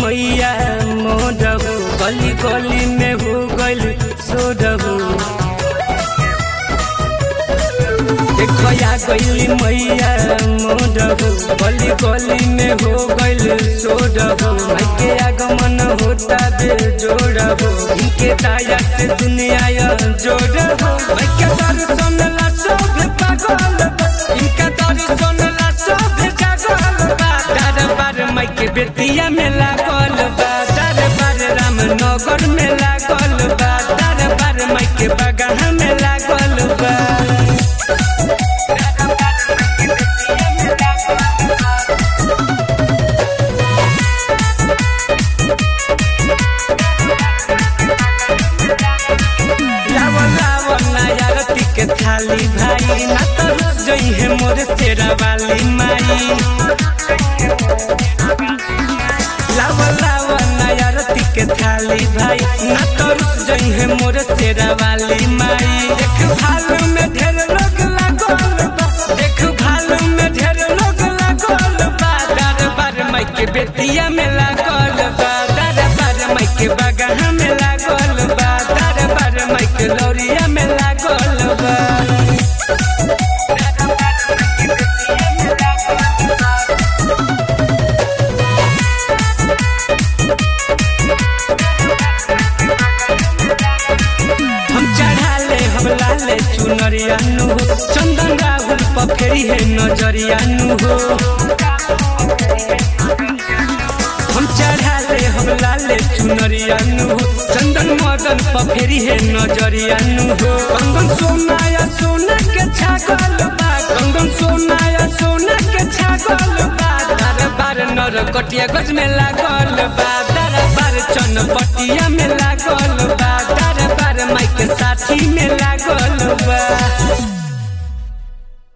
मैया मोडहू गली गली में हो गइल सोडहू देखो या गइली मैया मोडहू गली गली में हो गइल सोडहू माई के आगमन होता बे जोड़हू इनके दाया से दुनिया या जोड़हू माई के दर्शन ला सब पागल बा। इनका दर्शन ला सब जागल बा दरबार माई के बेतिया में लागल बा दरबार रामनगर में लागल बा दरबार माई के बगहा में लागल बा लावा लावा नया रति के थाली भाई ना तो रुक जई है मोर तेरा वाली माई लावा लावा नया रति के थाली भाई ना तो रुक जई है मोर तेरा वाली माई देख भालू में ढेर लोग लागल बा देख भालू में ढेर लोग लागल बा दरबार माई के बेतिया में लागल बा दरबार माई के बगहा में लागल बा दरबार माई के लौरिया में लागल बा हम चढ़ाले हम लाले चुनरिया नु हो चंदन राहुल पफेरी है नजरिया नु हो हम चढ़ाले हम लाले चुनरिया नु हो चंदन मदन पफेरी है नजरिया नु हो कंगन सोना या सोना के छागल बा कंगन सोना या सोना के छागल बा दरबार नर कटिया गज में लागल बा